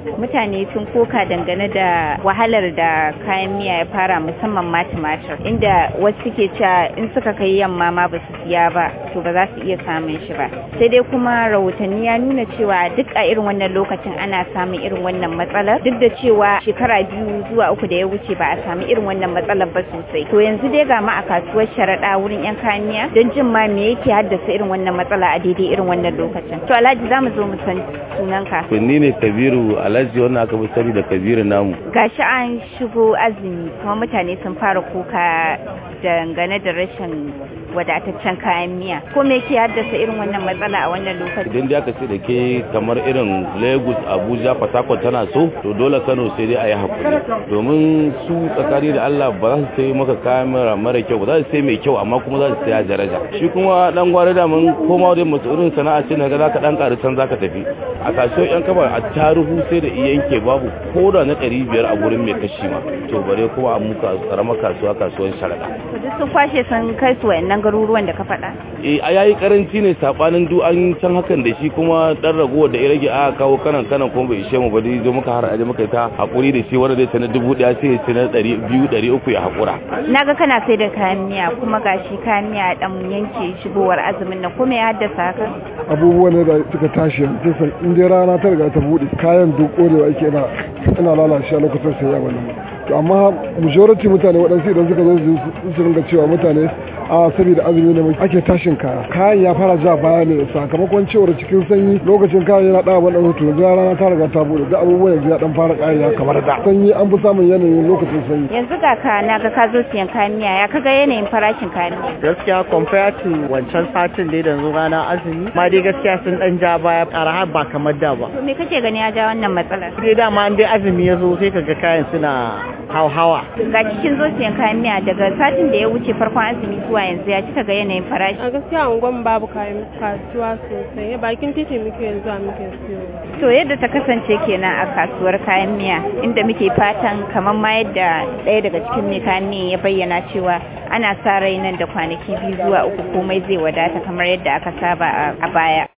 mutane sun koka dangane da wahalar da kayan miya ya fara musamman ma tumatir inda wasu suke cewa in suka kai yamma ma ba su siya ba to ba za su iya samun shi ba sai dai kuma rahotanni ya nuna cewa duk a irin wannan lokacin ana samun irin wannan matsalar duk da cewa shekara biyu zuwa uku da ya wuce ba a samu irin wannan matsalar ba sosai to yanzu dai ga ma a kasuwar sharaɗa wurin yan kayan miya don jin ma me yake haddasa irin wannan matsala a daidai irin wannan lokacin to alhaji za mu zo mu san sunanka ni ne kabiru alhaji wannan aka fi sani da kabiru namu gashi an shigo azumi kuma mutane sun fara kuka dangane da rashin wadataccen kayan miya ko me ke haddasa irin wannan matsala a wannan lokaci idan da aka ce da ke kamar irin lagos abuja fatakon tana so to dole kano sai dai a yi hakuri domin su tsakani da allah ba za su sai maka kayan mara kyau ba za su sai mai kyau amma kuma za su saya daraja shi kuma dan gwari da mun koma da mutu irin sana'a ce na ga ka dan karu can zaka tafi a kasuwar yan kaba a taruhu sai da iya yanke babu ko da na ɗari biyar a gurin mai kashi ma to bare kuma a muka karamar kasuwa kasuwar sharaɗa. duk sun kwashe sun kai su wayannan garuruwan da ka faɗa? Eh a yayi karanci ne sabanin du an can hakan da shi kuma dan ragowar da ya rage a kawo kanan kanan kuma bai ishe mu ba dai muka har aje muka ta hakuri da shi wanda zai ta na dubu ɗaya sai ya ci na ɗari biyu ɗari uku ya hakura. Na ga kana sai da kayan miya kuma gashi kayan miya dan yanke shigowar azumin nan kuma ya haddasa haka? Abubuwan da suka tashi yanzu san in dai rana ta riga ta buɗe kayan duk ƙorewa ake ina ina lalacewa lokacin sayya wannan. To amma majority mutane waɗansu idan suka zo su ringa cewa mutane a saboda azumi ne ake tashin kaya kayan ya fara ja baya ne sakamakon cewar cikin sanyi lokacin kayan yana dawa wani hutu da rana ta riga ta bude da abubuwan yanzu ya dan fara ya kamar da sanyi an fi samun yanayin lokacin sanyi yanzu ga ka na ga ka zo siyan kayan miya ya kaga yanayin farashin kayan miya gaskiya compared to wancan satin da yanzu rana azumi ma dai gaskiya sun dan ja baya arha ba kamar da ba to me kake gani ya ja wannan matsalar dai dama an dai azumi ya zo sai kaga kayan suna hauhawa ga cikin zo siyan kayan miya daga satin da ya wuce farkon azumi zuwa yanzu ya cika ga yanayin farashi a gaskiya unguwan babu kayan kasuwa sosai bakin titi muke zuwa muke siyo to yadda ta kasance kenan a kasuwar kayan miya inda muke fatan kamar ma yadda ɗaya daga cikin mai kayan miya ya bayyana cewa ana sa rai nan da kwanaki biyu zuwa uku komai zai wadata kamar yadda aka saba a baya